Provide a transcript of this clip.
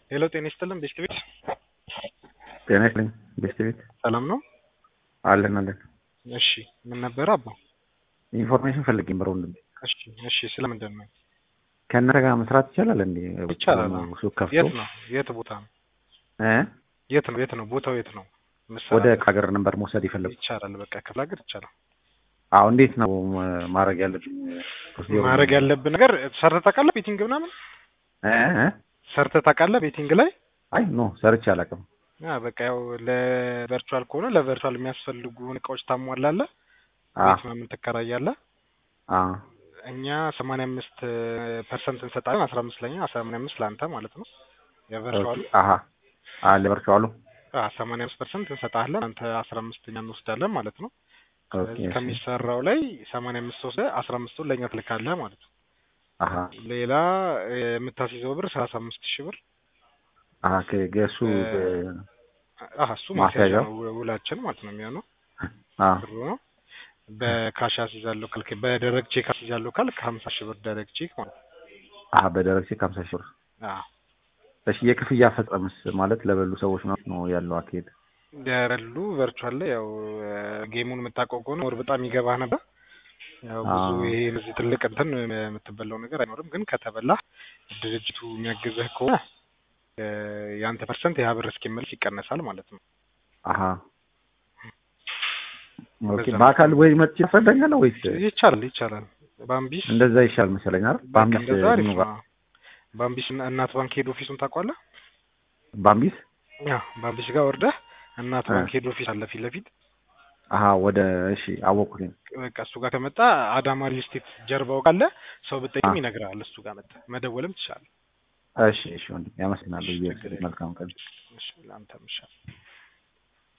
ሄሎ ጤና ይስጥልን ቤስት ቤት ጤና ይስጥልኝ ቤስት ቤት ሰላም ነው? አለን አለን። እሺ ምን ነበረ አባ? ኢንፎርሜሽን ፈልጌ ብረ ወንድሜ እሺ እሺ ስለምንድን ነው? ከእናንተ ጋር መስራት ይቻላል እንዴ? ይቻላል። ሆኖ ሱቅ ከፍቶ የት ነው? የት ቦታ ነው? እ የት ነው? የት ነው? ቦታው የት ነው? ወደ ሀገር ነበር መውሰድ የፈለጉ። ይቻላል። በቃ ክፍለ ሀገር ይቻላል። አዎ እንዴት ነው ማ- ማድረግ ያለብኝ? ፕሮሲጀሩ? ማድረግ ያለብን ነገር ሰርተህ ታውቃለህ? ቤቲንግ ምናምን እ እ? ሰርተህ ታውቃለህ? ቤቲንግ ላይ አይ ኖ ሰርቼ አላውቅም። አ በቃ ያው ለቨርቹዋል ከሆነ ለቨርቹዋል የሚያስፈልጉን እቃዎች ታሟላለህ። አ ቤት ምናምን ትከራያለህ። አ እኛ ሰማንያ አምስት ፐርሰንት እንሰጣለን። አስራ አምስት ለኛ ሰማንያ አምስት ለአንተ ማለት ነው። የቨርቹዋሉ አሀ አ ለቨርቹዋሉ ሰማንያ አምስት ፐርሰንት እንሰጣለን። አንተ አስራ አምስተኛ እንወስዳለን ማለት ነው። ኦኬ ስለዚህ እሺ። ከሚሰራው ላይ ሰማንያ አምስት ወስደህ አስራ አምስቱን ለእኛ ትልካለህ ማለት ነው። አሀ ሌላ እ፣ የምታስይዘው ብር ሰላሳ አምስት ሺህ ብር አሀ ከገሱ አህ እሱ ማስያዣ ማስያዣው? ነው ው- ውላችን ማለት ነው የሚሆነው አ ብሩ ነው። በካሽ አስይዛለሁ ካልክ በደረግ ቼክ አስይዛለሁ ካልክ ሀምሳ ሺህ ብር ደረግ ቼክ ማለት ነው። አሀ በደረግ ቼክ ሃምሳ ሺህ ብር። አዎ እሺ የክፍያ ፈጸምስ ማለት ለበሉ ሰዎች ነው ነው ያለው አካሄድ? ያረሉ ቨርቹዋል ላይ ያው እ፣ ጌሙን የምታውቀው ከሆነ ወር በጣም ይገባህ ነበር። ያው ብዙ አዎ። ይሄ እዚህ ትልቅ እንትን የምትበላው ነገር አይኖርም። ግን ከተበላህ ድርጅቱ የሚያግዝህ ከሆነ እ፣ የአንተ ፐርሰንት ያ ብር እስኪመለስ ይቀነሳል ማለት ነው። አሀ ኦኬ በዛ በአካል ወይ መጥቼ ትፈርደኛለህ ወይስ ይቻላል ይቻላል። ባምቢስ እንደዛ ይሻል መሰለኝ አይደል? በቃ ባምቢስ እንደዛ አሪፍ ምኑ ጋር ነው። ባምቢስ እና- እናት ባንክ ሄድ ኦፊሱን ታውቀዋለህ? ባምቢስ ያ ባምቢስ ጋር ወርደህ እናት እ። ባንክ ሄድ ኦፊስ አለ ፊት ለፊት አሀ ወደ እሺ አወኩኝ። በቃ እሱ ጋር ከመጣ አዳማ ሪል ስቴት ጀርባው ካለ ሰው ብጠይቅም አ። ይነግርሃል። እሱ ጋር መጣ መደወልም ትችላለህ። እሺ እሺ ወንድም ያመሰግናለሁ። እሺ፣ ችግር የለም። መልካም ቀን። እሺ ለአንተም ይሻላል።